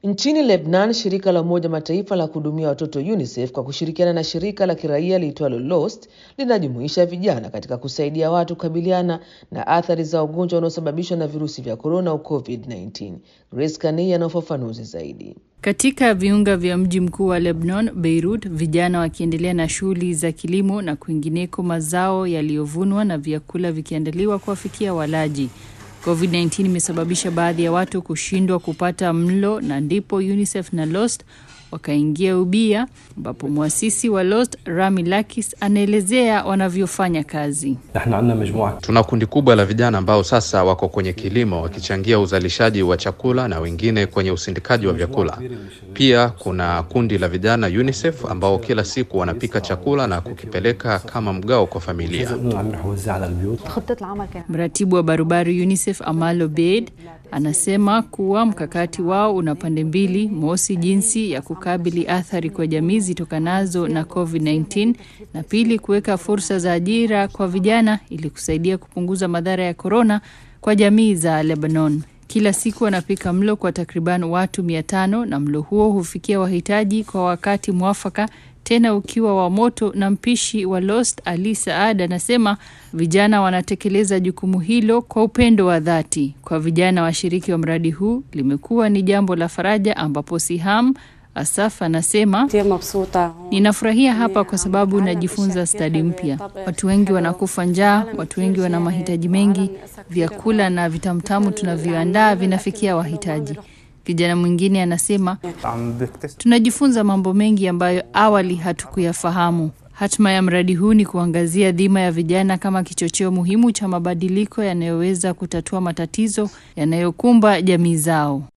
Nchini Lebanon, shirika la Umoja Mataifa la kuhudumia watoto UNICEF kwa kushirikiana na shirika la kiraia liitwalo Lost linajumuisha vijana katika kusaidia watu kukabiliana na athari za ugonjwa unaosababishwa na virusi vya korona au COVID-19. Grace Kania ana ufafanuzi zaidi. Katika viunga vya mji mkuu wa Lebanon, Beirut, vijana wakiendelea na shughuli za kilimo na kwingineko, mazao yaliyovunwa na vyakula vikiandaliwa kuwafikia walaji. COVID-19 imesababisha baadhi ya watu kushindwa kupata mlo na ndipo UNICEF na Lost wakaingia ubia, ambapo mwasisi wa Lost Rami Lakis anaelezea wanavyofanya kazi. Tuna kundi kubwa la vijana ambao sasa wako kwenye kilimo wakichangia uzalishaji wa chakula na wengine kwenye usindikaji wa vyakula. Pia kuna kundi la vijana UNICEF ambao kila siku wanapika chakula na kukipeleka kama mgao kwa familia. Mratibu wa barabara UNICEF Amal Obeid anasema kuwa mkakati wao una pande mbili: mosi, jinsi ya kukabili athari kwa jamii zitokanazo na COVID-19 na pili, kuweka fursa za ajira kwa vijana ili kusaidia kupunguza madhara ya korona kwa jamii za Lebanon. Kila siku wanapika mlo kwa takriban watu mia tano na mlo huo hufikia wahitaji kwa wakati mwafaka tena ukiwa wa moto. Na mpishi wa Lost Ali Saad anasema vijana wanatekeleza jukumu hilo kwa upendo wa dhati. Kwa vijana washiriki wa mradi huu limekuwa ni jambo la faraja, ambapo Siham Asaf anasema ninafurahia hapa kwa sababu najifunza stadi mpya. Watu wengi wanakufa njaa, watu wengi wana mahitaji mengi. Vyakula na vitamtamu tunavyoandaa vinafikia wahitaji. Kijana mwingine anasema tunajifunza mambo mengi ambayo awali hatukuyafahamu. Hatma ya mradi huu ni kuangazia dhima ya vijana kama kichocheo muhimu cha mabadiliko yanayoweza kutatua matatizo yanayokumba jamii zao.